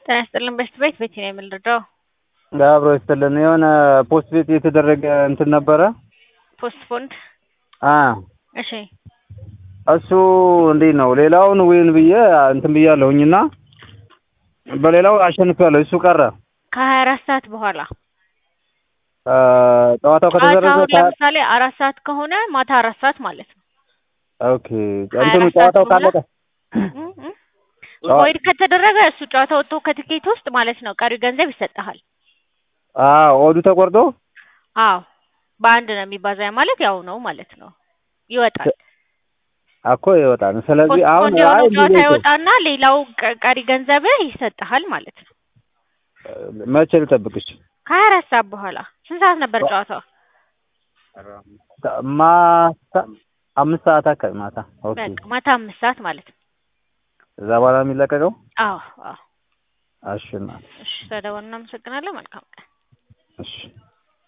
ጤና ይስጥልን በሽት ቤት ቤት ነው የምንረዳው። አብሮ ይስጥልን የሆነ ፖስት ቤት የተደረገ እንትን ነበረ። ፖስት ፎንድ አ እሺ እሱ እንዴት ነው ሌላውን ዊን ብዬ እንትን ብያለሁኝና በሌላው አሸንፊያለሁ። እሱ ቀረ። ከሀያ አራት ሰዓት በኋላ አ ጨዋታው ከተደረገ ጨዋታውን ከ- ለምሳሌ አራት ሰዓት ከሆነ ማታ አራት ሰዓት ማለት ነው። ኦኬ እንትኑ 24 ሰዓት ጨዋታው በኋላ? ካለቀ እም እም። ቮይድ ከተደረገ እሱ ጨዋታ ወጥቶ ከትኬት ውስጥ ማለት ነው ቀሪው ገንዘብ ይሰጥሃል። አ ኦዱ ተቆርጦ አዎ በአንድ ነው የሚባዛ ማለት ያው ነው ማለት ነው ይወጣል። እኮ ይወጣል። ስለዚህ አሁን ፖስትፖንድ የሆነው አይ ጨዋታ እንዴት ነው? ይወጣና ሌላው ቀ- ቀሪ ገንዘብህ ይሰጥሃል ማለት ነው። መቼ ልጠብቅሽ? ከሀያ አራት ሰዓት በኋላ ስንት ሰዓት ነበር ጨዋታው? ማታ አምስት ሰዓት አካባቢ ማታ። ኦኬ በቃ ማታ አምስት ሰዓት ማለት ነው። እዛ በኋላ ነው የሚለቀቀው? አዎ አዎ። እሺ እናት፣ እሺ ተደወልን። እናመሰግናለን። መልካም ቀን። እሺ